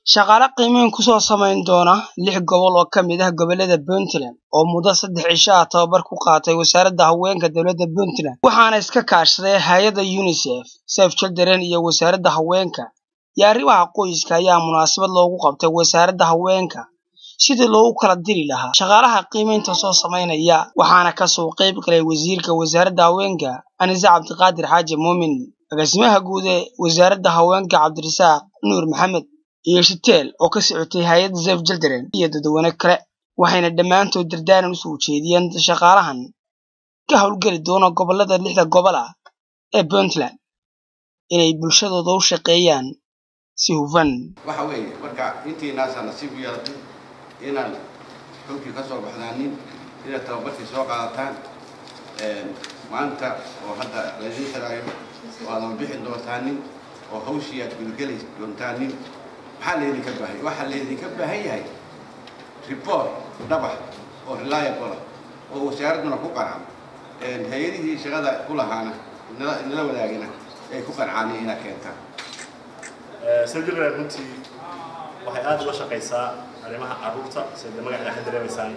shaqaale qiimeyn kusoo samayn doona lix gobol oo ka mid ah gobolada puntland oo muddo saddex cisho ah tababar ku qaatay wasaaradda haweenka dowladda puntland waxaana iska kaashaday hay-adda unisef sef children iyo wasaaradda haweenka iyo arrimaha qoyska ayaa munaasabad loogu qabtay wasaaradda haweenka sidii loogu kala diri lahaa shaqaalaha qiimeynta soo samaynaya waxaana kasoo qayb galay wasiirka wasaaradda haweenka anise cabdiqaadir xaaji muumin agaasimaha guud ee wasaaradda haweenka cabdirasaaq nuur maxamed iyo shiteel oo ka socotay hay-adda sef children iyo dadweyne kale waxayna dhammaantood dardaaran usoo jeediyeen shaqaalahan ka howlgeli doona gobolada lixda gobol ah ee puntland inay bulshadooda u shaqeeyaan si hufan waxa weeye marka intiinaasaa nasiib u yeelatay inaan xulkii ka soo baxdaanin inaad tababarkii soo qaadataan maanta oo hadda laydin xiraayo oo aadan bixi doontaanin oo hawshii aad gudageli doontaanin maxaa laydinka baahan waxaa laydinka baahan yahay report dhabax oo reliable ah oo wasaaradduna ku qancam hay-adihii shaqada ku lahaana inala wadaagina ay ku qancaan inaad keentaan sawjirland runtii waxay aada uga shaqaysaa arrimaha carruurta sida magaceeda ka dareemaysaan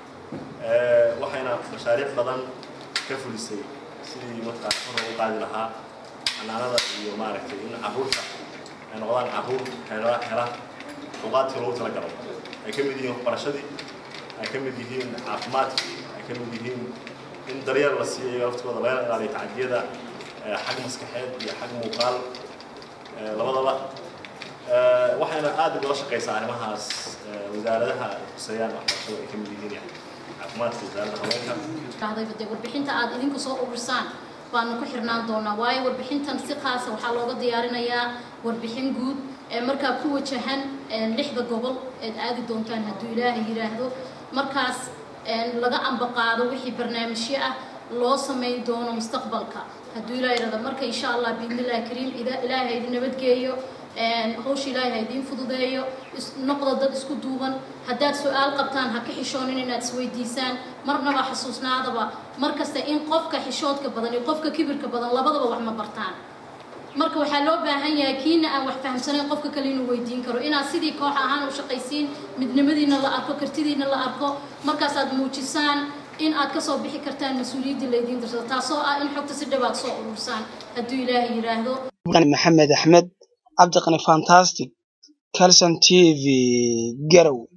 waxayna mashaariic badan ka fulisay sidii markaa kor ugu qaadi lahaa xanaanada iyo maaragtay in carruurta ay noqdaan carruur hela hela luqaadkii loogu talagalo ay ka mid yihiin waxbarashadii ay ka mid yihiin caafimaadkii ay ka mid yihiin in daryeel la siiyo iyaga laftooda laga ilaaliyo tacadiyada xag maskaxeed iyo xag muuqaal labadaba waxayna aada ugala shaqaysaa arrimahaas wasaaradaha ay khuseeyaan waxbarashada ay ka mid yihiin caafimaadka wasaaradda haweenka dhacdayba dee warbixinta aad idinku soo urursaan baanu ku xirnaan doonaa waayo warbixintan si qaasa waxaa looga diyaarinayaa warbixin guud ee markaa ku wajahan lixda gobol eed aadi doontaan hadduu ilaahay yidhaahdo markaas laga ambaqaado wixii barnaamijyo ah loo samayn doono mustaqbalka hadduu ilaah yidhahdo marka insha allah biidnillahi kariim ilaahay idin nabadgeeyo hawsha ilaahay ha idiin fududeeyo noqda dad isku duuban haddaad su-aal qabtaan ha ka xishoonin inaad isweydiisaan marnaba xasuusnaadaba mar kasta in qofka xishoodka badan iyo qofka kibirka badan labadaba wax ma bartaan marka waxaa loo baahan yahay kiina aan wax fahamsanayn qofka kale inuu weydiin karo inaad sidii koox ahaan u shaqaysiin midnimadiina la arko kartidiina la arko markaas aad muujisaan in aad kasoo bixi kartaan mas-uuliyaddii laydiin dirsado taasoo ah in xogta si dhawaad soo urursaan hadduu ilaahay yidhaahdo maxamed axmed cabdiqani fantastic calson t v garow